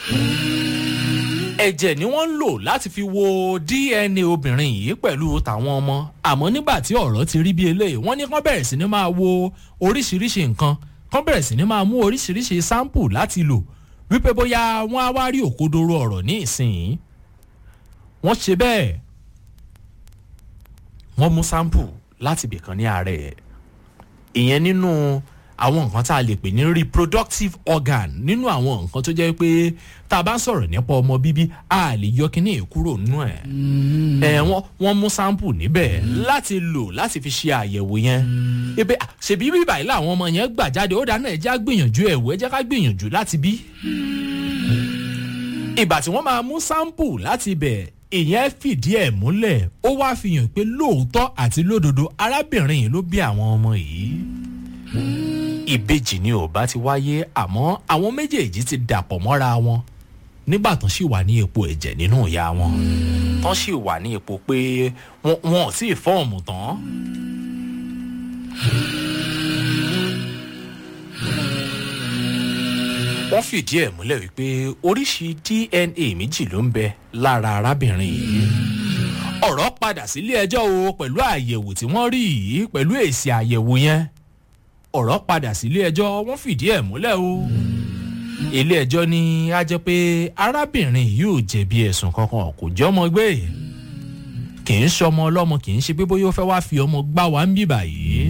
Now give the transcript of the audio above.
ẹ̀jẹ̀ ni wọ́n ń lò láti fi wo dna obìnrin yìí pẹ̀lú tàwọn ọmọ àmọ́ nígbà tí ọ̀rọ̀ ti rí bí eléyìí wọ́n ní kán bẹ̀rẹ̀ sí ni máa wo oríṣiríṣi nǹkan kán bẹ̀rẹ̀ sí ni máa mú oríṣiríṣi sáǹpù láti lò wípé bóyá wọ́n á wá rí òkodoro ọ̀rọ̀ ní ìsìn wọ́n ṣe bẹ́ẹ̀ wọ́n mú sáǹpù láti bìkan ní ààrẹ ìyẹn nínú àwọn nǹkan tá a lè pè ní reproductive organ nínú àwọn nǹkan tó jẹ́ pé tá a bá sọ̀rọ̀ nípa ọmọ bíbí a lè yọ kíní kúrò nínú ẹ̀. ẹ wọ́n wọ́n mú sample níbẹ̀ láti lò láti fi ṣe àyẹ̀wò yẹn. ebe ṣèbí bíbà yìí làwọn ọmọ yẹn gbà jáde ó dáná ẹ já gbìyànjú ẹ̀wọ̀ ẹ jẹ́ ká gbìyànjú láti bí. ìgbà tí wọ́n máa mú sample láti bẹ̀ ìyẹn fìdí ẹ̀ múlẹ̀ ó wá fi hàn pé lóòótọ́ àti lódodo arábìnrin yìí ló bí àwọn ọmọ yìí ìbejì ni ò bá ti wáyé àmọ́ àwọn méjèèjì ti dàpọ̀ mọ́ra wọn nígbà tán sì wà ní epo ẹ̀jẹ̀ nínú ìyá wọn tán sì wà ní epo pé wọn ò tí ì fọ́ọ̀mù tán. wọ́n fìdí ẹ̀ múlẹ̀ wípé oríṣi dna méjì ló ń bẹ lára arábìnrin yìí ọ̀rọ̀ padà sílé ẹjọ́ o pẹ̀lú àyẹ̀wò tí wọ́n rí yìí pẹ̀lú èsì àyẹ̀wò yẹn ọ̀rọ̀ padà sílé ẹjọ́ wọ́n fìdí ẹ̀ múlẹ̀ o. ilé ẹjọ́ ní á jẹ́ pé arábìnrin yóò jẹ̀bi ẹ̀sùn kankan kò jẹ́ ọmọ gbé kì í ṣọmọ ọlọ́mọ kì í ṣe pé bóyá ó fẹ́ wá fi ọmọ gbá wa ń bì báyìí.